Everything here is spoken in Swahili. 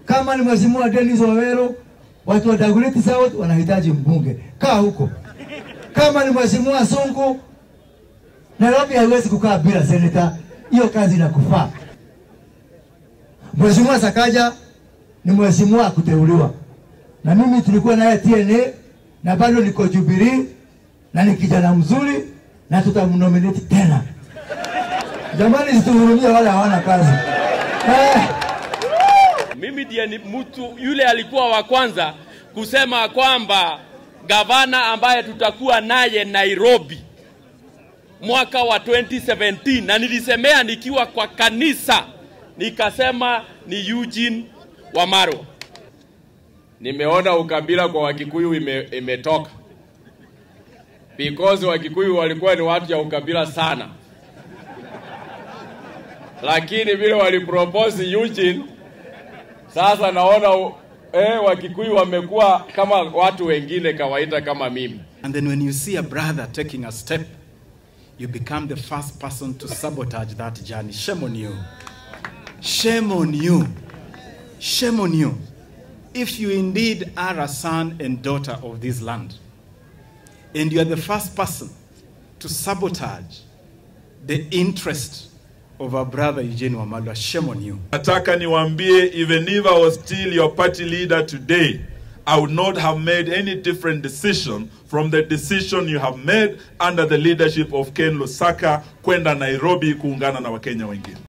Kama ni mheshimiwa Dennis Wawero, watu wa Dagoretti South wanahitaji mbunge, kaa huko. Kama ni mheshimiwa Sungu, Nairobi haiwezi kukaa bila seneta, hiyo kazi inakufaa. Mheshimiwa Sakaja ni mheshimiwa kuteuliwa, na mimi tulikuwa naye TNA na bado niko Jubilee na ni kijana mzuri na tutamnominate tena. Jamani, situhurumie wale hawana kazi eh. Mimi ndiye ni mtu yule alikuwa wa kwanza kusema kwamba gavana ambaye tutakuwa naye Nairobi mwaka wa 2017 na nilisemea nikiwa kwa kanisa, nikasema ni Eugene Wamalwa. Nimeona ukabila kwa Wakikuyu ime, imetoka because Wakikuyu walikuwa ni watu ya ukabila sana, lakini vile walipropose Eugene sasa naona eh, Wakikuyu wamekuwa kama watu wengine kawaida kama mimi. And then when you see a brother taking a step, you become the first person to sabotage that journey. Shame on you. Shame on you. Shame on you. If you indeed are a son and daughter of this land, and you are the first person to sabotage the interest of our brother Eugene Wamalwa, shame on you. Nataka niwaambie, even if I was still your party leader today, I would not have made any different decision from the decision you have made under the leadership of Ken Lusaka kwenda Nairobi kuungana na Wakenya wengine.